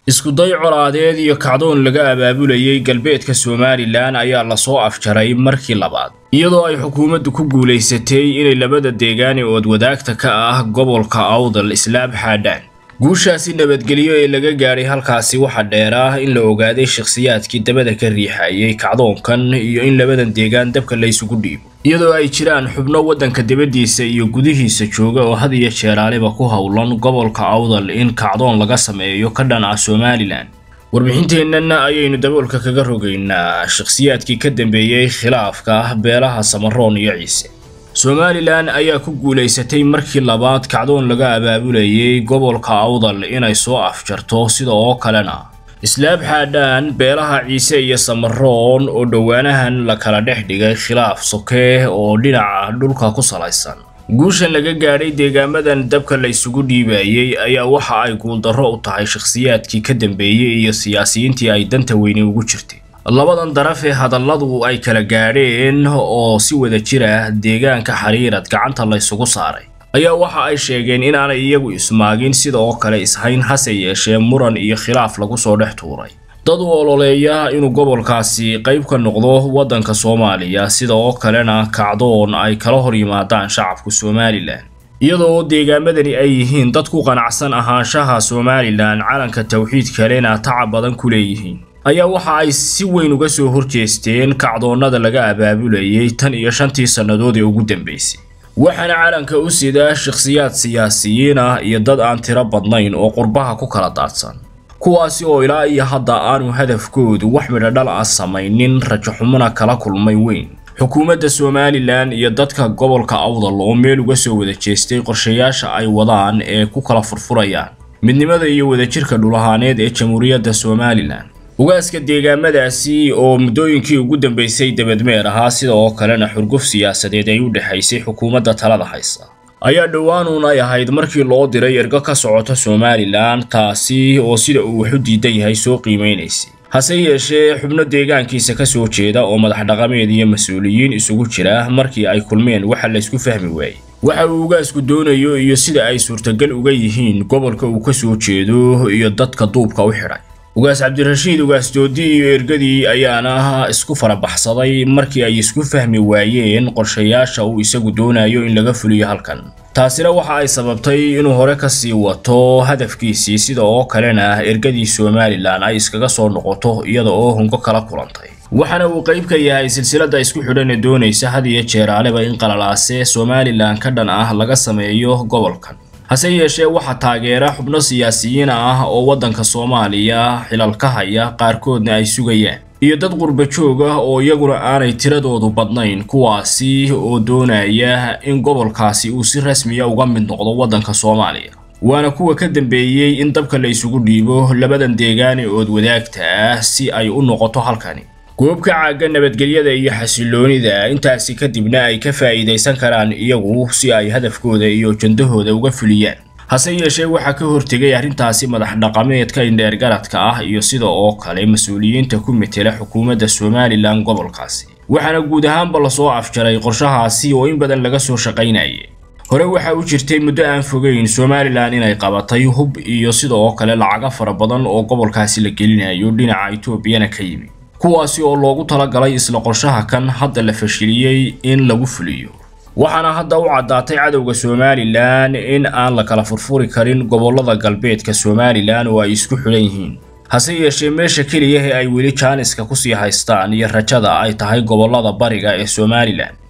iskuday colaadeed iyo kacdoon laga abaabulayay galbeedka somalilan ayaa lasoo afjaray markii labaad iyadoo ay xukuumaddu ku guulaysatay inay labada deegaani ood wadaagta ka ah gobolka awdal islaab xaadhaan guushaasi nabadgelyo ee laga gaadhay halkaasi waxa dheer ah in la ogaaday shakhsiyaadkii dabada ka riixayay kacdoonkan iyo in labadan deegaan dabka laysugu dhiibo iyadoo ay jiraan xubno waddanka dibaddiisa iyo gudihiisa jooga oo had iyo jeeraaliba ku howlan gobolka awdal in kacdoon laga sameeyo ka dhan ah somalilan warbixinteennan ayaynu daboolka kaga rogaynaa shakhsiyaadkii ka dambeeyey khilaafka beelaha samaroon iyo ciise somalilan ayaa ku guulaysatay markii labaad kacdoon laga abaabulayay gobolka awdal inay soo afjarto sida oo kalena islaab xaadhaan beelaha ciise iyo samaroon oo dhowaanahan la kala dhex dhigay khilaaf sokee oo dhinaca dhulka ku salaysan guushan laga gaadhay deegaamadan dabka la isugu dhiibayay ayaa waxa ay guuldarro u tahay shakhsiyaadkii ka dambeeyey iyo siyaasiyiintii ay danta weyne ugu jirtay labadan daraf ee hadalladu ay kala gaadheen oo si wada jira deegaanka xariirad gacanta laysugu saaray ayaa waxa ay sheegeen inaanay iyagu ismaagin sida oo kale ishayn hase yeeshee muran iyo khilaaf lagu soo dhex tuuray dad u ololeeya inuu gobolkaasi qayb ka noqdo waddanka soomaaliya sida oo kalena kacdoon ay kala hor yimaadaan shacabka somalilan iyadoo deegaamadani ay yihiin dad ku qanacsan ahaanshaha somalilan calanka tawxiid kalena tacab badan ku leeyihiin ayaa waxa ay si weyn uga soo horjeesteen kacdoonnada laga abaabulayay tan iyo shantii sannadood ee ugu dambaysay waxaana calanka u sida shakhsiyaad siyaasiyiin ah iyo dad aan tiro badnayn oo qurbaha ku kala daadsan kuwaasi oo ilaa iyo hadda aanu hadafkoodu wax midhodhal ah samaynin rajaxumona kala kulmay weyn xukuumadda somalilan iyo dadka gobolka awdal oo meel uga soo wada jeestay qorshayaasha ay wadaan ee ku kala furfurayaan midnimada iyo wadajirka dhulahaaneed ee jamhuuriyadda somalilan ugaaska deegaamadaasi oo muddooyinkii ugu dambaysay debadmeer ahaa sida oo kalena xurguf siyaasadeed ay u dhexaysay xukuumadda talada haysa ayaa dhowaanuun ay ahayd markii loo diray ergo ka socota somalilan taasi oo sida uu wax u diidan yahay soo qiimeynaysay hase yeeshee xubno deegaankiisa ka soo jeeda oo madax dhaqameed iyo mas-uuliyiin isugu jira markii ay kulmeen waxa laysku fahmi waayey waxa uu ugaasku doonayo iyo sida ay suurtagal uga yihiin gobolka uu ka soo jeedo iyo dadka duubka u xidhay ugaas cabdirashiid ugaas doodi iyo ergadii ayaana isku farabaxsaday markii ay isku fahmi waayeen qorshayaasha uu isagu doonayo in laga fuliyo halkan taasina waxa ay sababtay inuu hore ka sii wato hadafkiisii sida oo kalena ergadii somalilan ay iskaga soo noqoto iyada oo hungo kala kulantay waxaana uu qayb ka yahay silsiladda isku xidhan ee doonaysa had iyo jeeraaleba in qalalaase somalilan ka dhan ah laga sameeyo gobolkan hase yeeshee waxaa taageera xubno siyaasiyiin ah oo waddanka soomaaliya xilal ka haya qaarkoodna ay sugayaan iyo dad qurba joog ah oo iyaguna aanay tiradoodu badnayn kuwaasi oo doonaya in gobolkaasi uu si rasmiya uga mid noqdo waddanka soomaaliya waana kuwa ka dambeeyey in dabka la isugu dhiibo labadan deegaane ood wadaagta ah si ay u noqoto halkani goobka caagga nabadgelyada iyo xasiloonida intaasi kadibna ay ka faa'iidaysan karaan iyagu si ay hadafkooda iyo jandahooda uga fuliyaan hase yeeshee waxaa ka hortegay arrintaasi madax dhaqameedka indheer garadka ah iyo sida oo kale mas-uuliyiinta ku metela xukuumadda somalilan gobolkaasi waxaana guud ahaanba lasoo afjaray qorshahaasi oo in badan laga soo shaqaynayay hore waxaa u jirtay muddo aan fogeyn somalilan inay qabatay hub iyo sida oo kale lacaga fara badan oo gobolkaasi la gelinayo dhinaca etoobiyana ka yimi kuwaasi oo loogu talagalay isla qorshaha kan hadda la fashiliyey in lagu fuliyo waxaana hadda u caddaatay cadowga somalilan in aan la kala furfuri karin gobollada galbeedka somalilan oo ay isku xidhan yihiin hase yeeshee meesha keliya ee ay weli jaaniska kusii haystaan iyo rajada ay tahay gobollada bariga ee somalilan